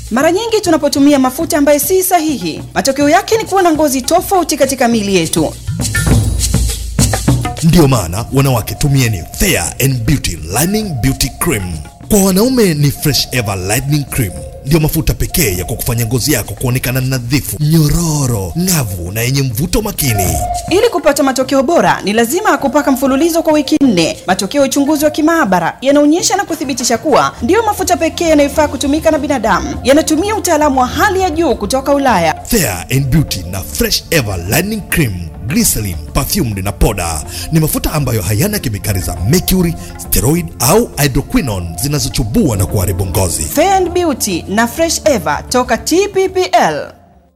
Mara nyingi tunapotumia mafuta ambayo si sahihi, matokeo yake ni kuwa na ngozi tofauti katika miili yetu. Ndiyo maana wanawake, tumieni Fair and Beauty Lightening Beauty Cream. Kwa wanaume ni Fresh Ever Lightening Cream, ndiyo mafuta pekee ya kukufanya ngozi yako kuonekana nadhifu, nyororo, ng'avu na yenye mvuto makini. Ili kupata matokeo bora, ni lazima kupaka mfululizo kwa wiki nne. Matokeo ya uchunguzi wa kimaabara yanaonyesha na kuthibitisha kuwa ndiyo mafuta pekee yanayofaa kutumika na binadamu. Yanatumia utaalamu wa hali ya juu kutoka Ulaya. Fair and Beauty na Fresh Ever Lightening Cream glycerin, perfumed na poda ni mafuta ambayo hayana kemikali za mercury, steroid au hydroquinone zinazochubua na kuharibu ngozi. Fair and Beauty na Fresh Eva toka TPPL.